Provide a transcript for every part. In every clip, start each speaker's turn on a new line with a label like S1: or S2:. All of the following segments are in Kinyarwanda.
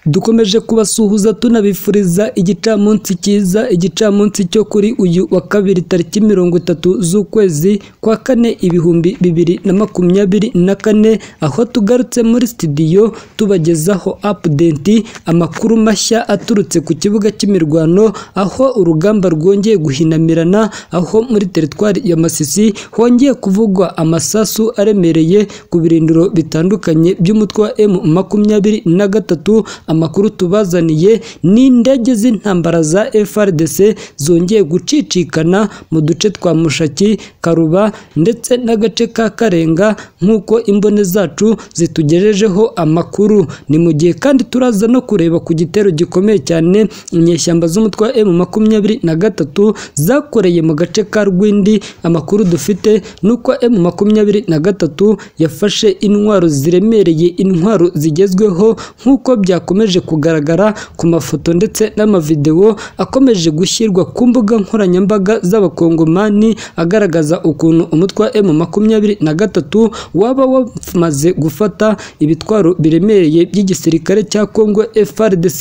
S1: dukomeje kubasuhuza tunabifuriza igicamunsi cyiza igicamunsi cyo kuri uyu wa kabiri tariki mirongo itatu z'ukwezi kwa kane ibihumbi bibiri na makumyabiri na kane aho tugarutse muri studio tubagezaho update amakuru mashya aturutse ku kibuga cy'imirwano aho urugamba rwongeye guhinamirana aho muri teritwari ya masisi hongeye kuvugwa amasasu aremereye ku birindiro bitandukanye by'umutwe wa M makumyabiri na gatatu amakuru tubazaniye ni indege z'intambara za FRDC zongeye gucicikana mu duce twa Mushaki Karuba ndetse n'agace ka Karenga nk'uko imbone zacu zitugejejeho amakuru ni mu gihe kandi turaza no kureba ku gitero gikomeye cyane inyeshyamba z'umutwe wa M makumyabiri na gatatu zakoreye mu gace ka Rwindi amakuru dufite ni uko M makumyabiri na gatatu yafashe intwaro ziremereye intwaro zigezweho nk'uko byakomeje kugaragara ku mafoto ndetse n'amavidewo akomeje gushyirwa ku mbuga nkoranyambaga z'abakongomani agaragaza ukuntu umutwe wa M makumyabiri na gatatu waba wamaze gufata ibitwaro biremereye by'igisirikare cya Congo FARDC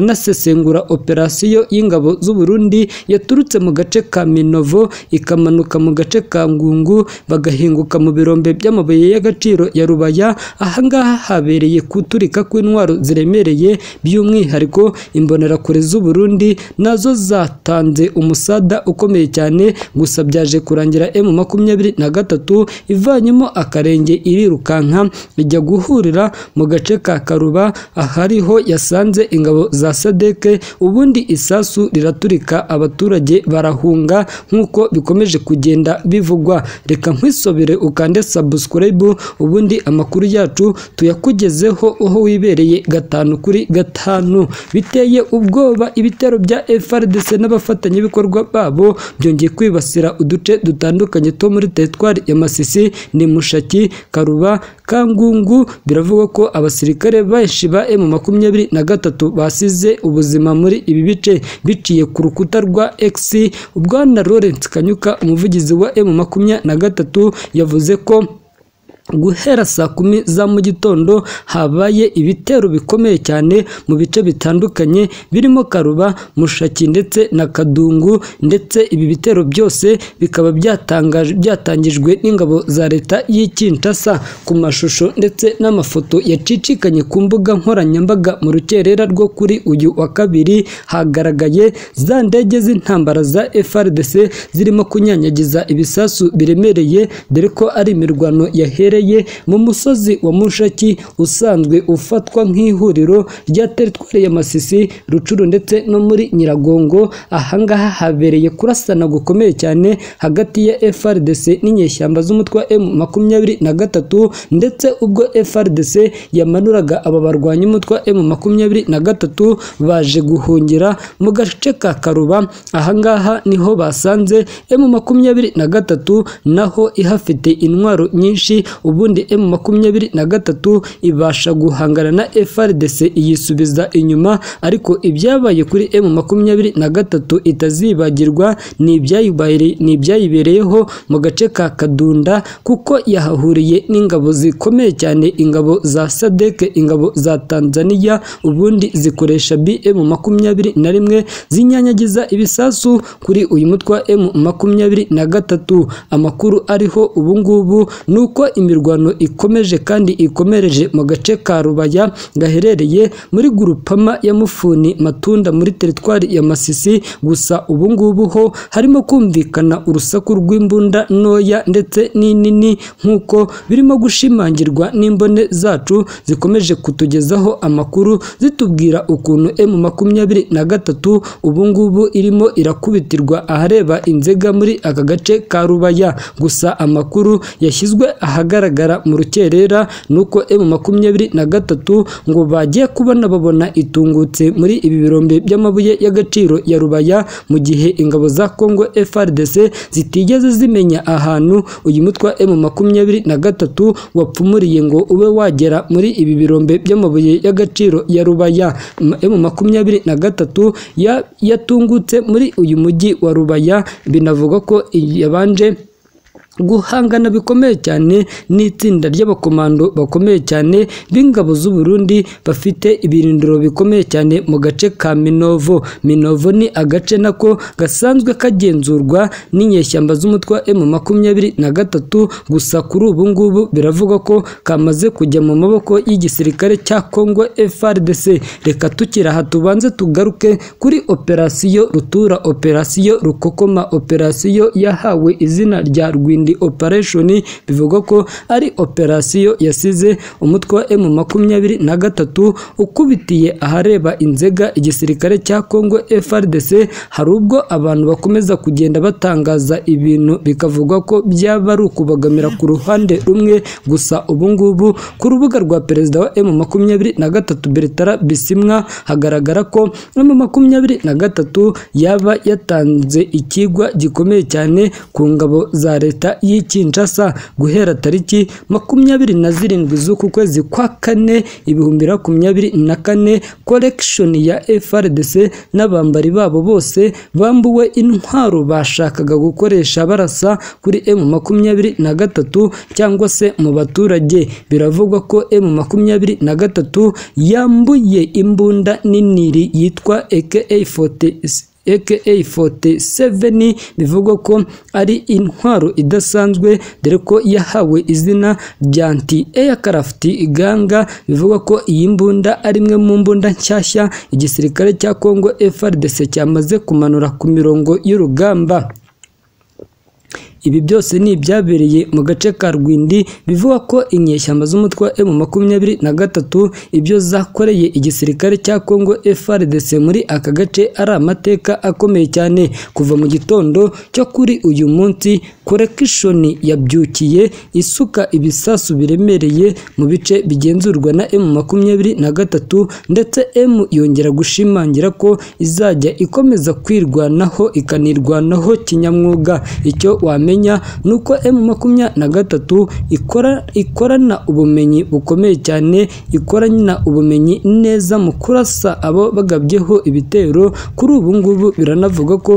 S1: turanasesengura operasiyo y'ingabo z'u Burundi yaturutse mu gace ka Minovo ikamanuka mu gace ka Ngungu bagahinguka mu birombe by'amabuye y'agaciro ya Rubaya ahangaha habereye kuturika kw'intwaro ziremereye by'umwihariko imbonerakure z'u Burundi nazo zatanze umusada ukomeye cyane gusa byaje kurangira M makumyabiri na gatatu ivanyemo akarenge irirukanka ijya guhurira mu gace ka Karuba ahariho yasanze ingabo za Sadeke ubundi isasu riraturika abaturage barahunga nk'uko bikomeje kugenda bivugwa reka nkwisobere ukande subscribe ubundi amakuru yacu tuyakugezeho aho wibereye gatanu kuri gatanu biteye ubwoba ibitero bya FRDC n'abafatanyabikorwa babo byongeye kwibasira uduce dutandukanye two muri teritwari ya Masisi ni Mushaki Karuba Kangungu biravugwa ko abasirikare benshi ba M makumyabiri na gatatu basize ubuzima muri ibi bice biciye ku rukuta rwa X Bwana Lawrence Kanyuka umuvugizi wa M makumyabiri na gatatu yavuze ko guhera saa kumi za mu gitondo habaye ibitero bikomeye cyane mu bice bitandukanye birimo karuba mushaki ndetse na kadungu ndetse ibi bitero byose bikaba byatangijwe n'ingabo za leta y'ikinshasa ku mashusho ndetse n'amafoto yacicikanye ku mbuga nkoranyambaga mu rukerera rwo kuri uyu wa kabiri hagaragaye za ndege z'intambara za FRDC zirimo kunyanyagiza ibisasu biremereye dore ko ari imirwano yahereye mu musozi wa mushaki usanzwe ufatwa nk'ihuriro rya teritwari ya masisi rucuru ndetse no muri nyiragongo ahangaha habereye kurasana gukomeye cyane hagati ya FRDC n'inyeshyamba z'umutwe wa M makumyabiri na gatatu ndetse ubwo FRDC yamanuraga aba barwanyi umutwe wa M makumyabiri na gatatu baje guhungira mu gace ka Karuba ahangaha niho basanze M makumyabiri na gatatu naho ihafite intwaro nyinshi ubundi M makumyabiri na gatatu ibasha guhangana na FRDC iyisubiza inyuma ariko ibyabaye kuri M makumyabiri na gatatu itazibagirwa ni ibyayibereyeho mu gace ka Kadunda kuko yahahuriye n'ingabo zikomeye cyane ingabo za SADC ingabo za Tanzania ubundi zikoresha BM makumyabiri na rimwe zinyanyagiza ibisasu kuri uyu mutwe wa M makumyabiri na gatatu amakuru ariho ubungubu ni uko imirwano ikomeje kandi ikomereje mu gace ka Rubaya gaherereye muri Gurupama ya Mufuni Matunda muri teritwari ya Masisi gusa ubu ngubu ho harimo kumvikana urusaku rw'imbunda ntoya ndetse n'inini nk'uko birimo gushimangirwa n'imbone zacu zikomeje kutugezaho amakuru zitubwira ukuntu M makumyabiri na gatatu ubu ngubu irimo irakubitirwa ahareba inzega muri aka gace ka Rubaya gusa amakuru yashyizwe aha ahagaragara mu rukerera nuko M makumyabiri na gatatu ngo bagiye kubona babona itungutse muri ibi birombe by'amabuye y'agaciro ya Rubaya mu gihe ingabo za Congo FRDC zitigeze zimenya ahantu uyu mutwe wa M makumyabiri na gatatu wapfumuriye ngo ube wagera muri ibi birombe by'amabuye y'agaciro ya Rubaya M makumyabiri na gatatu yatungutse muri uyu mujyi wa Rubaya binavugwa ko yabanje guhangana bikomeye cyane n'itsinda ry'abakomando bakomeye cyane b'ingabo z'u Burundi bafite ibirindiro bikomeye cyane mu gace ka Minovo Minovo ni agace nako gasanzwe kagenzurwa n'inyeshyamba z'umutwe wa M23 gusa kuri ubu ngubu biravugwa ko kamaze kujya mu maboko y'igisirikare cya Congo FARDC reka tukira aha tubanze tugaruke kuri operasiyo rutura operasiyo rukokoma operasiyo yahawe izina rya Rwindi Operation bivugwa ko ari operasiyo yasize umutwe wa M23 ukubitiye ahareba Inzega igisirikare cya Congo FARDC hari ubwo abantu bakomeza kugenda batangaza ibintu bikavugwa ko byaba ari ukubagamira ku ruhande rumwe gusa ubu ngubu ku rubuga rwa perezida wa M23 Bertrand Bisimwa hagaragara ko M23 yaba yatanze ikigwa gikomeye cyane ku ngabo za leta y'i Kinshasa guhera tariki makumyabiri na zirindwi z'uku kwezi kwa kane ibihumbi makumyabiri na kane collection ya FRDC n'abambari babo bose bambuwe intwaro bashakaga gukoresha barasa kuri M23 cyangwa se mu baturage biravugwa ko M23 yambuye imbunda n'iniri yitwa AK47 AK47 bivugwa ko ari intwaro idasanzwe dore ko yahawe izina rya anti aircraft ganga bivugwa ko iyi mbunda ari imwe mu mbunda nshyashya igisirikare cya Congo FARDC cyamaze kumanura ku mirongo y'urugamba ibi byose ni ibyabereye mu gace ka Rwindi bivuga ko inyeshyamba z'umutwe wa M23 ibyo zakoreye igisirikare cya Congo FARDC muri aka gace ari amateka akomeye cyane kuva mu gitondo cyo kuri uyu munsi correction yabyukiye isuka ibisasu biremereye mu bice bigenzurwa na M23 ndetse M yongera gushimangira ko izajya ikomeza kwirwanaho ikanirwanaho kinyamwuga icyo wame wamenya ni uko M23 ikora ikorana ubumenyi bukomeye cyane ikorana ubumenyi neza mu kurasa abo bagabyeho ibitero kuri ubu ngubu biranavuga ko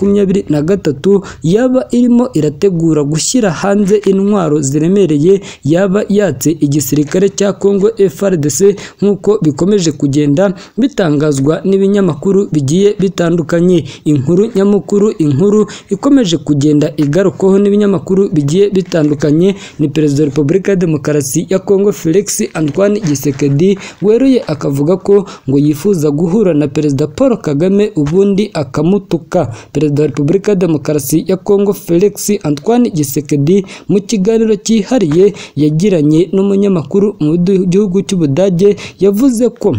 S1: M23 yaba irimo irategura gushyira hanze intwaro ziremereye yaba yatse igisirikare cya Congo FARDC nk'uko bikomeje kugenda bitangazwa n'ibinyamakuru bigiye bitandukanye inkuru nyamukuru inkuru ikomeje kugenda igarukwaho n'ibinyamakuru bigiye bitandukanye ni perezida wa repubulika ya demokarasi ya kongo felix antoine gisekedi weruye akavuga ko ngo yifuza guhura na perezida paul kagame ubundi akamutuka perezida wa repubulika ya demokarasi ya kongo felix antoine gisekedi mu kiganiro cyihariye yagiranye n'umunyamakuru mu gihugu cy'ubudage yavuze ko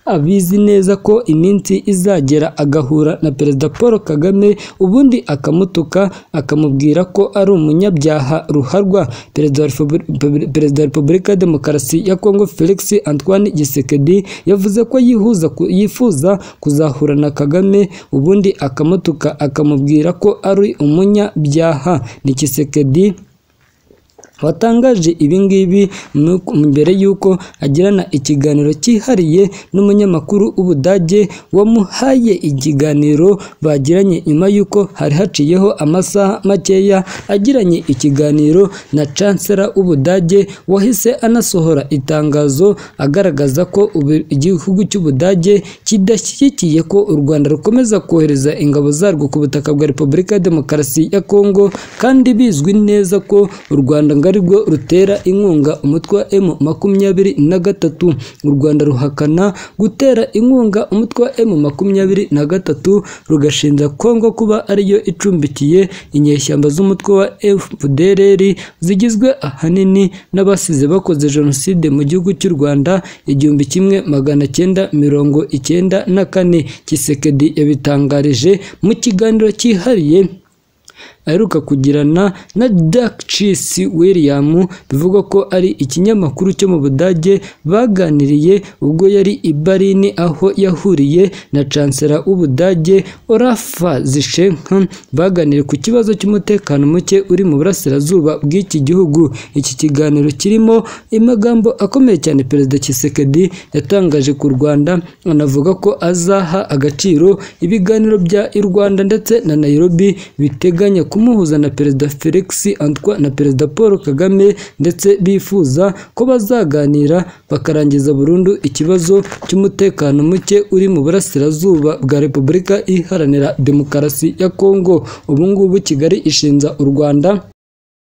S1: abizi neza ko iminsi izagera agahura na perezida paul kagame ubundi akamutuka akamubwira ko ari umunyabyaha ruharwa perezida wa repubulika ya demokarasi ya kongo felix antoine gisekedi yavuze ko yihuza yifuza kuzahura na kagame ubundi akamutuka akamubwira ko ari umunyabyaha ni gisekedi watangaje ibingibi mbere y'uko agirana ikiganiro cyihariye n'umunyamakuru w'ubudage wamuhaye ikiganiro bagiranye nyuma y'uko hari haciyeho amasaha makeya agiranye ikiganiro na cansera w'ubudage wahise anasohora itangazo agaragaza ko igihugu cy'ubudage kidashyigikiye ko u rwanda rukomeza kohereza ingabo zarwo ku butaka bwa repubulika ya demokarasi ya kongo kandi bizwi neza ko u rwanda ngo rwo rutera inkunga umutwe wa M makumyabiri na gatatu u Rwanda ruhakana gutera inkunga umutwe wa M makumyabiri na gatatu rugashinja Kongo kuba ariyo icumbikiye inyeshyamba z'umutwe wa FDLR zigizwe ahanini n'abasize bakoze jenoside mu gihugu cy'u Rwanda igihumbi kimwe magana cyenda mirongo icyenda na kane Kisekedi yabitangarije mu kiganiro cyihariye aheruka kugirana na Darkchis William bivugwa ko ari ikinyamakuru cyo mu Budage baganiriye ubwo yari i Berlin aho yahuriye na Chancellor w'Ubudage Olaf Zishenka baganiriye ku kibazo cy'umutekano muke uri mu burasirazuba bw'iki gihugu iki kiganiro kirimo amagambo akomeye cyane Perezida Tshisekedi yatangaje ku Rwanda anavuga ko azaha agaciro ibiganiro bya u Rwanda ndetse na Nairobi biteganya kumuhuza na perezida felix antwa na perezida paul kagame ndetse bifuza ko bazaganira bakarangiza burundu ikibazo cy'umutekano muke uri mu burasirazuba bwa repubulika iharanira demokarasi ya kongo ubu ngubu kigali ishinja u rwanda